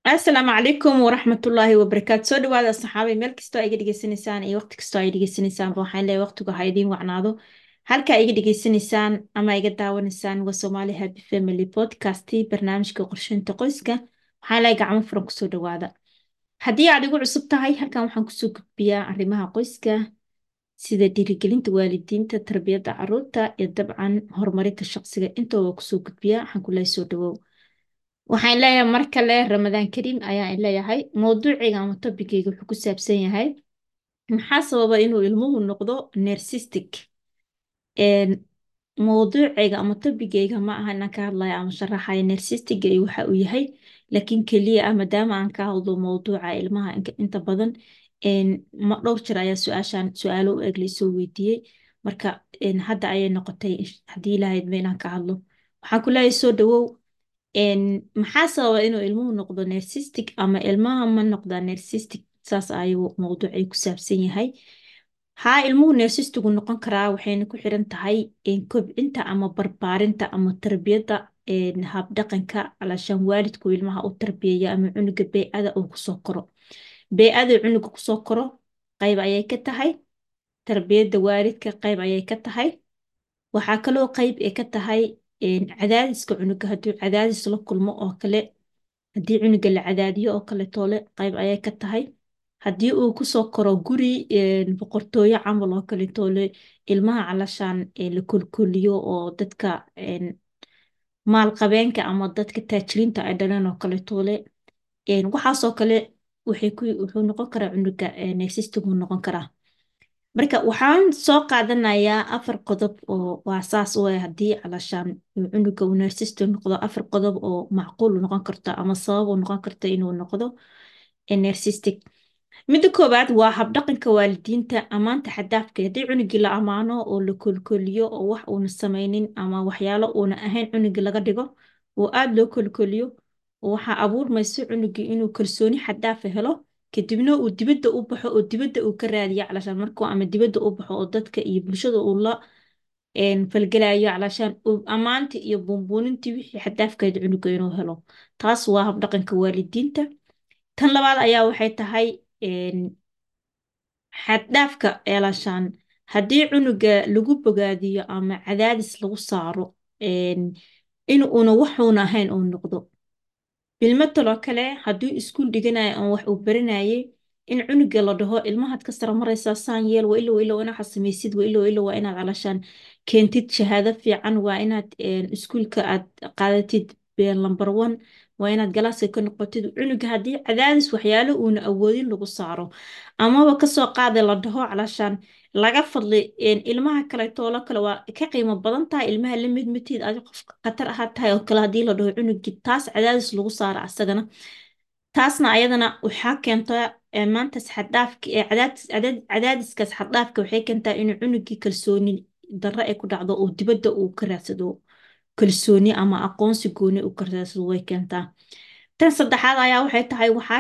asalaamu calaykum waraxmatullaahi wabarakaatu soo dhawaada saxaabay meel kastoo ay iga dhegeysanaysaan iyo waqti kastoo ay dhegeysanaysaanba waxaan leeyahay waqtigu ha idiin wacnaado halka ay iga dhegeysanaysaan ama iga daawanaysaan waa Somali Happy Family Podcast barnaamijka qorsheynta qoyska waxaan leeyahay gacmo furan kusoo dhawaada haddii aad igu cusub tahay halkan waxaan kusoo gudbiyaa arrimaha qoyska sida dhiirigelinta waalidiinta tarbiyadda carruurta iyo dabcan horumarinta shaqsiga intooda kusoo gudbiyaa waxaan ku leeyahay soo dhawow waxaan leeyahay mar kale ramadaan kariim ayaan leeyahay mowduuciga ama topicayga wuxuu ku saabsan yahay maxaa sababa inuu ilmuhu noqdo narcissistic mowduuciga ama topicayga ma aha inaan ka hadlayo ama sharaxayo narcissistic iyo waxa uu yahay laakiin keliya ah maadaama aan ka hadlo mowduuca ilmaha inta badan ma dhowr jir ayaa su-aashan su-aalo u eg laisoo weydiiyey marka hadda ayay noqotay haddii ilahayd ma inaan ka hadlo waxaan ku leeyahay soo dhawow maxaa sababa inuu ilmuhu noqdo narcissistic ama ilmaha ma noqdaa narcissistic saas ayuu mowduucay ku saabsan yahay haa ilmuhu narcissistigu noqon karaa waxayna ku xiran tahay kobcinta ama barbaarinta ama tarbiyadda habdhaqanka alashaan waalidku ilmaha u tarbiyeeya ama cunuga bey'ada uu kusoo koro bey'ada cunuga kusoo koro qayb ayay ka tahay tarbiyadda waalidka qayb ayay ka tahay waxaa kaloo qayb ay ka tahay cadaadiska cunuga hadduu cadaadis la kulmo oo kale haddii cunuga la cadaadiyo oo kale toole qayb ayay ka tahay haddii uu kusoo koro guri boqortooyo camal oo kale toole ilmaha calashaan la kolkoliyo oo dadka maalqabeenka ama dadka taajiriinta ay dhaleen oo kale toole waxaasoo kale wuxuu noqon karaa cunuga narcissistic uu noqon karaa marka waxaan soo qaadanayaa afar qodob oo waa saas u ah haddii calashaan cunuga uu narcissistic noqdo afar qodob oo macquul u noqon karta ama sabab u noqon karta inuu noqdo narcissistic midda koowaad waa habdhaqanka waalidiinta ammaanta xadaafka haddii cunugii la ammaano oo la kolkoliyo oo wax uuna samaynin ama waxyaalo uuna ahayn cunugii laga dhigo oo aada loo kolkoliyo waxaa abuurmayso cunugii inuu kalsooni xadaafa helo kadibna uu dibadda u baxo oo dibadda uu ka raadiyo calashaan markuu ama dibadda u baxo oo dadka iyo bulshada uu la falgelayo calashaan ammaantii iyo buunbuunintii wixii xadaafkeed cunuga inuu helo taas waa habdhaqanka waalidiinta tan labaad ayaa waxay tahay xaddhaafka calashaan haddii cunuga lagu bogaadiyo ama cadaadis lagu saaro in uuna waxuuna ahayn uu noqdo bilmataloo kale hadduu iskuul dhiganayo ama wax uu baranayay in cunuga la dhaho ilmahaad ka sara maraysaa saan yeel waa ilow ilow inaad samaysid waa ilow ilow waa inaad calashaan keentid shahaado fiican waa inaad iskuulka aad qaadatid lambar one waa inaad galaaska ka noqotid cunuga haddii cadaadis waxyaalo uuna awoodin lagu saaro amaba kasoo qaada la dhaho calashaan laga fadli ilmaha kale toolo kale waa ka qiimo badan tahay ilmaha la mid matid adi qof khatar ahaa tahay oo kale haddii la dhaho cunugii taas cadaadis lagu saaro asagana taasna ayadana waxaa keentaa maantaas xaddaafka cadaadiskaas xaddhaafka waxay keentaa inuu cunugii kalsooni darro ay ku dhacdo oo dibadda uu ka raadsado kalsooni ama aqoonsi gooni uu ka raadsado way keentaa tan saddexaad ayaa waxay tahay waxaa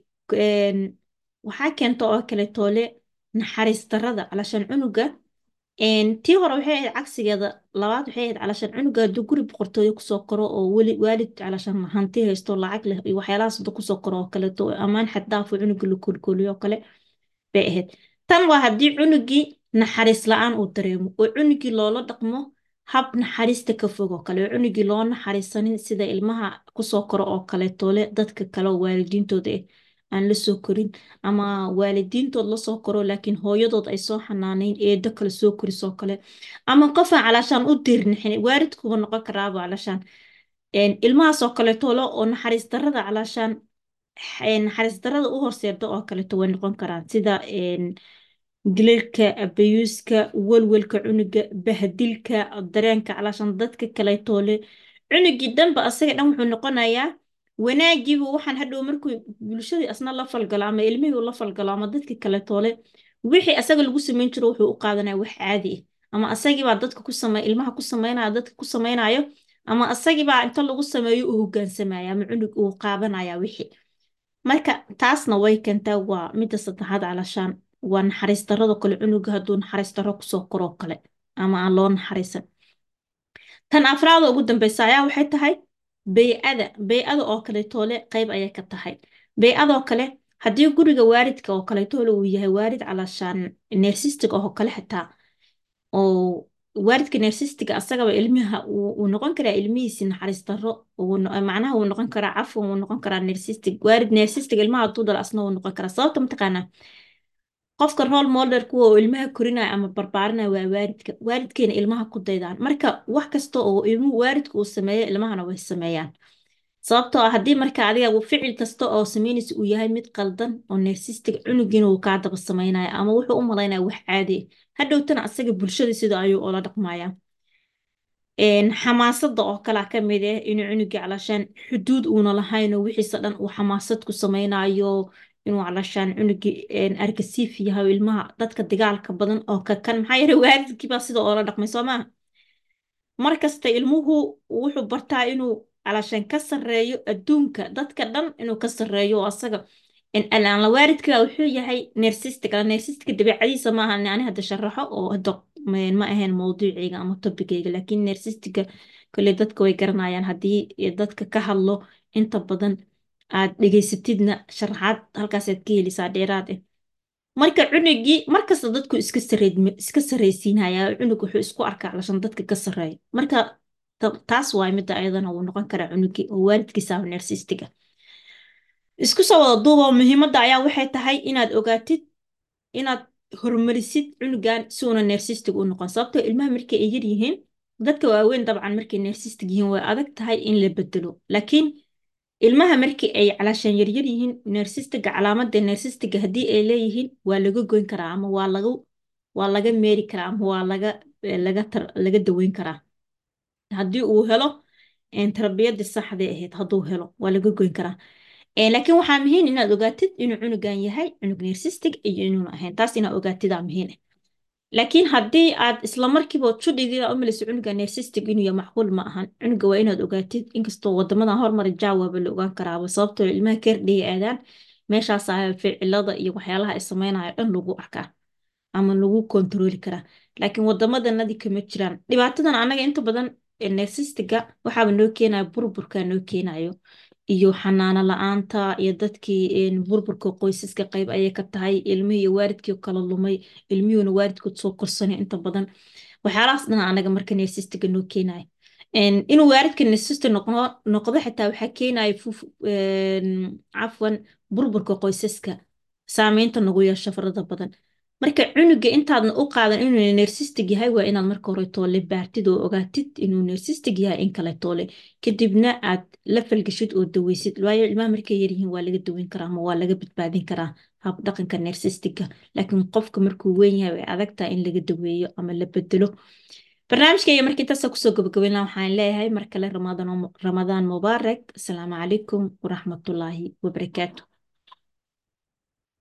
waxaa keenta oo kale toole naxariis darrada calashaan cunuga tii hore waxay ahayd cagsigeeda labaad waxay ahayd calashaan cunuga hadduu guri boqortooyo kusoo koro oo weli waalid calashaan hanti haysto lacag leh iyo waxyaalahaas hadduu kusoo koro oo kaleeto ammaan xaddaafo cunuga la kolkoliyo oo kale bay ahayd tan waa haddii cunugii naxariis la-aan uu dareemo oo cunugii loola dhaqmo hab naxariista ka fog oo kale oo cunugii loo naxariisanin sida ilmaha kusoo koro oo kaleetoole dadka kale oo waalidiintooda ah aan la soo korin ama waalidiintood la soo koro laakiin hooyadood ay soo xanaanayn eedo kale soo korisoo kale ama qofaan calashaan u diirnixin waalidkuba noqon karaaba calashaan ilmahaasoo kaleetoole oo naxariis darrada calashaan naxariis darrada u horseeda oo kaleeto way noqon karaan sida dilalka abayuuska walwalka cunuga bahdilka dareenka calashaan dadka kaleetoole cunugii dhanba asaga dhan wuxuu noqonayaa wanaagiibu waxaan hadhow markuu bulshadii asna la falgalo ama ilmihii la falgalo ama dadka kale toole wixii asaga lagu samayn jiro wuxuu u qaadanaya wax caadi ah ama asagiibaa dadka ku samey ilmaha ku sameynaya dadka ku samaynayo ama asagiibaa inta lagu sameeyo u hogaansamaya ama cunug uu qaadanaya wixii marka taasna way keentaa waa midda saddexaad calashaan waa naxariis darrado kale cunuga hadduu naxariis darro kusoo koroo kale ama aan loo naxariisan tan afraada ugu dambeysa ayaa waxay tahay bey-ada bey-ada oo kaleetoole qayb ayay ka tahay bey-adoo kale haddii guriga waalidka oo kaleetoole uu yahay waalid calaashaan neersistiga oo kale xitaa oo waalidka neersistiga asagaba ilmaha uu noqon karaa ilmihiisi naxariis darro macnaha uu noqon karaa cafwan uu noqon karaa neersistig waalid neersistiga ilmaha hadduu dalo asna uu noqon karaa sababta mataqaanaa qofka role model kuwa oo ilmaha korinaya ama barbaarinaya waa waalidka waalidkeena ilmaha ku daydaan marka wax kasta oo ilmuhu waalidka uu sameeyo ilmahana way sameeyaan sababtoo ah haddii marka adiga ficil kasta oo sameynaysa uu yahay mid qaldan oo neersistig cunugiina uu kaa daba sameynaya ama wuxuu u malaynaya wax caadi hadhowtana asaga bulshada sida ayuu ula dhaqmaya xamaasada oo kalea ka mid ah inuu cunugii calashaan xuduud uuna lahayn oo wixiisa dhan uu xamaasad ku sameynayo inuu calashaan cunugii argasiif yahay ilmaha dadka dagaalka badan oo kakan maxaa yeele waalidkiibaa sida oola dhaqmay soo maaha markasta ilmuhu wuxuu bartaa inuu calashaan ka sarreeyo adduunka dadka dhan inuu ka sarreeyo oo asaga la waalidka wuxuu yahay neersistig neersistigga dabeecadiisa maaha ani hadda sharaxo oo hadda ma ahayn mowduucayga ama tobigayga laakiin neersistigga kole dadka way garanayaan haddii dadka ka hadlo inta badan aad dhegaysatidna sharaxaad halkaasaad ka helisaa dheeraad ah marka cunugii markasta dadku iska iska sarraysiinaya cunug wuxuu isku arkaa calashan dadka ka sarreeya marka taas waay midda ayadana uu noqon karaa cunugii oo waalidkiisa neersistiga isku soo wada duuba muhiimadda ayaa waxay tahay inaad ogaatid inaad horumarisid cunugan si uuna neersistig u noqon sababtoo ilmaha markay ay yar yihiin dadka waaweyn dabcan markay neersistig yihiin way adag tahay in la bedelo laakiin ilmaha markii ay calaashaan yaryar yihiin neersistiga calaamadda neersistiga haddii ay leeyihiin waa laga goyn karaa ama waa laga waa laga meeri karaa ama waa laga laga laga daweyn karaa haddii uu helo tarbiyadii saxday ahayd hadduu helo waa laga goyn karaa laakiin waxaa muhiim inaad ogaatid inuu cunugan yahay cunug neersistig iyo inuuna ahayn taas inaad ogaatidaa muhiim ah laakiin haddii aad isla markiiba judhigiida u malayso cunuga neersistig inuu yahay macquul ma ahan cunuga waa inaad ogaatid inkastoo wadamadan hormari jaawaaba la ogaan karaaba sababtoo ilmaha keerdhiga aadaan meeshaas ah ficilada iyo waxyaalaha ay sameynaya dhan lagu arkaa ama lagu kontarooli karaa laakiin wadamadanadi kama jiraan dhibaatadan anaga inta badan neersistiga waxaaba noo keenaya burburka noo keenayo iyo xanaano la-aanta iyo dadkii burburka qoysaska qayb ayay ka tahay ilmihii iyo waalidkii kala lumay ilmihiuna waalidkood soo korsanay inta badan waxyaalahaas dhan anaga marka neersistiga noo keenaya inuu waalidka neersista noqdo xitaa waxaa keenaya cafwan burburka qoysaska saameynta nagu yeesho farada badan marka cunuga intaadna u qaadan inuu neersistig yahay waa inaad marka hore toole baartid oo ogaatid inuu neersistig yahay in kale toole kadibna aad la falgashid oo daweysid waayo ilmaha markay yaryihiin waa laga daweyn karaa ama waa laga badbaadin karaa hab dhaqanka neersistiga laakiin qofka markuu weyn yahay way adagtaa in laga daweeyo ama la bedelo barnaamijkayga markii intaasa kusoo gabagabeyn laha waxaan leeyahay mar kale ramadaan mubaarak asalaamu calaykum waraxmatullaahi wabarakaatu